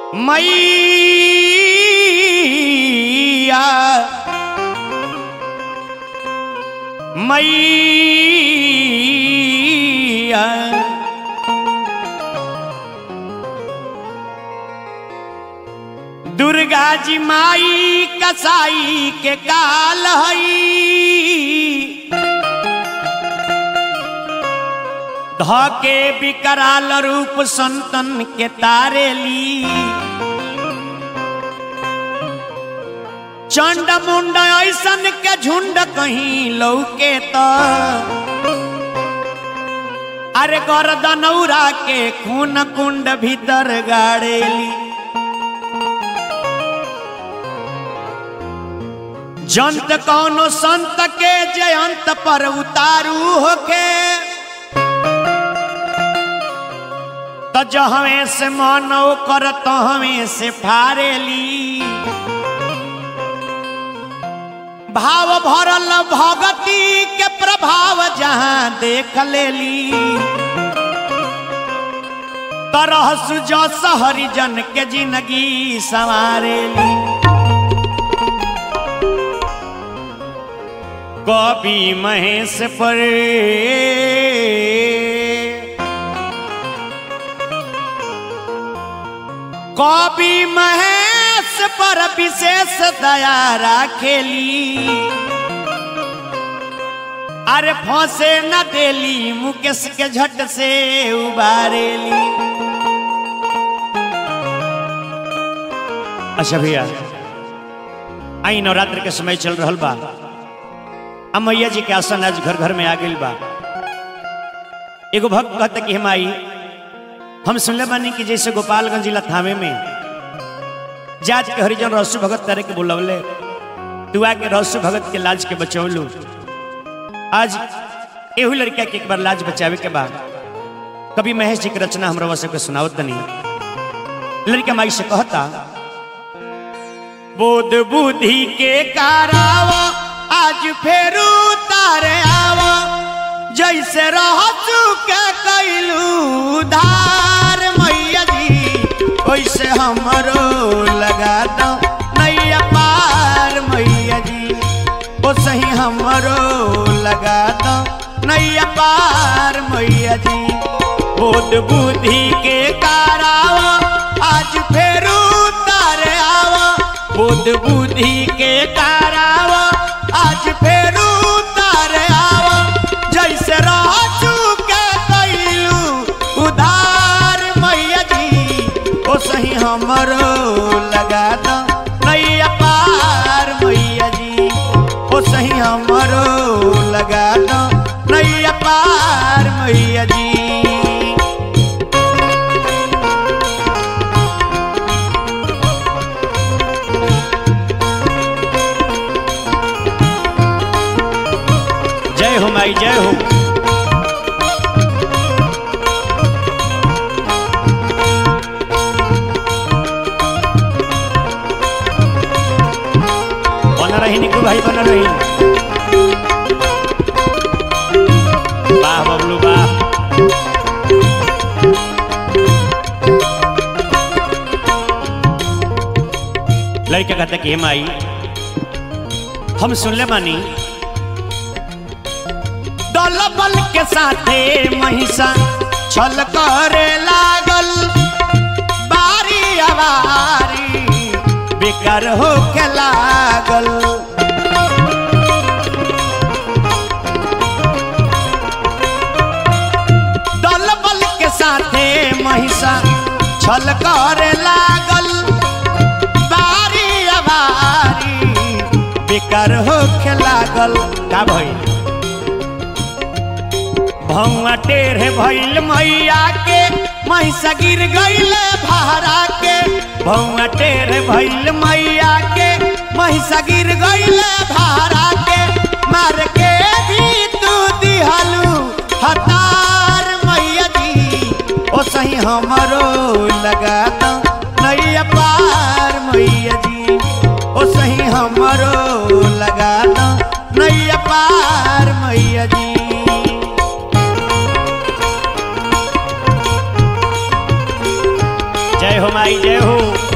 मैया मैया दुर्गा जी माई कसाई के काल हई धके विकराल रूप संतन के तारेली चंड मुंड ऐसन के झुंड कहीं लौके त अरे गर्दनौरा के खून कुंड भीतर गाड़ेली जंत कौनो संत के जयंत पर उतारू होके त जहवे से मानव कर तहवे से फारेली भाव भरल भगती के प्रभाव जहां देख लेली तरह सुजस हरिजन के जिंदगी संवारेली कवि महेश पर कवि महेश पर विशेष दया राखेली अरे फंसे न देली मुकेश के झट से उबारेली अच्छा भैया आई नवरात्र के समय चल रहा बा अब मैया जी के आसन आज घर घर में आ गई बा एगो भक्त कहता कि हम आई हम सुनले बानी कि जैसे गोपालगंज जिला थामे में जात के हरिजन रसु भगत करे के बुलवले तू आके रसु भगत के लाज के बचौलू आज एहू लड़का के एक बार लाज बचावे के बाद कभी महेश जी की रचना हमरा सबके सुनावत तनी लड़का माई से कहता बोध बुद्धि के काराव आज फेरू तारे आव जैसे रह चुके कैलू धार मैया जी वैसे हमरो लगा दो नैया पार मैया जी ओ सही हमरो लगा दो नैया पार मैया जी बोध बुद्धि के काराव आज फेरू तारे आव बुद्ध बुद्धि के काराव आज फेरू तारे आव जैसे रह चुके कैलू उधार मैया जी ओ सही हमरो लगा दो नैया पार मैया जी ओ सही हमरो लगा दो नैया पार मैया जी जय हो माई जय हो बना रही निकू भाई बना रही वाह बबलू वाह लड़का कहता कि हे माई हम सुनले मानी दल बल के साथे महिषा छल करे लागल बारी अवारी बेकार हो के लागल दल बल के साथे महिषा छल करे लागल बारी अवारी बेकार हो के लागल का भइल भौआ टेढ़े भइल मैया के महिषा गिर गइल भारा के भौआ टेढ़े भइल मैया के महिषा गिर गइल भारा के मार के भी तू दिहलू हतार मैया जी ओ सही हमरो लगा दो नैया पार मैया जी ओ सही हमरो लगा दो नैया पार मैया जी जय हो माई जय हो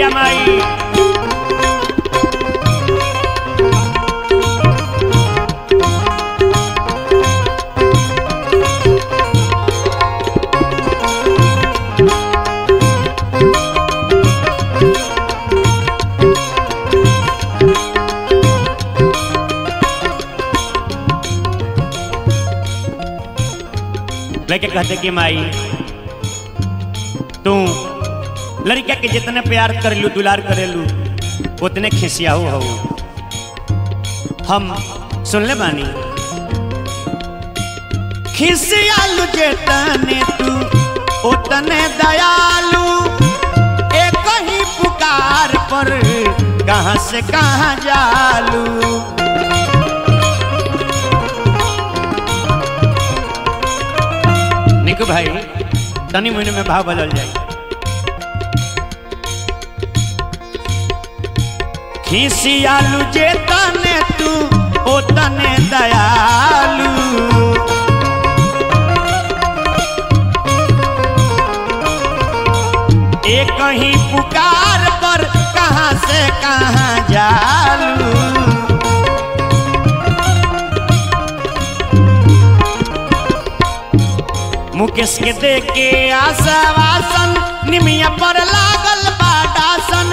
जिया माई लेके कहते कि माई तू लड़का के जितने प्यार करेलू दुलार करेलू उतने खिसियाऊ हो हम सुन ले बानी खिसियालू जेतने तू उतने दयालु एक ही पुकार पर कहाँ से कहाँ जालू निकू भाई तनी महीने में भाव बदल जाए खिसियालू जे तने तू ओ तने दयालु एक ही पुकार पर कहाँ से कहाँ जालू मुकेश के दे के आशावासन निमिया पर लागल बाडासन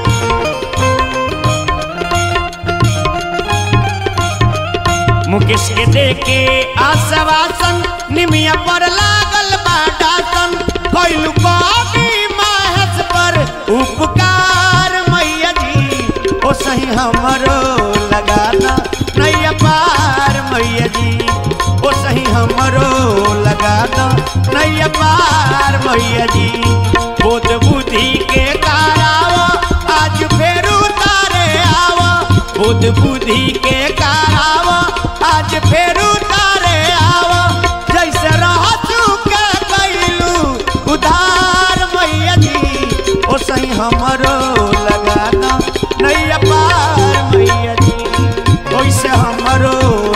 मुकेश के दे के आशावासन निमिया पर लागल बाडासन कैलू कवि महस पर उपकार मैया जी ओ सही हमरो लगाना नैया पार मैया जी ओ सही हमरो लगा दो नैया पार मैया जी बोध बुद्धि के कारावा आज फेर उतारे आवा बुध बुद्धि के कारावा आज फेर उतारे आवा जैसे रह चुके कैलू उधार मैया जी ओ सही हमरो लगा दो नैया पार मैया जी ओइसे हमरो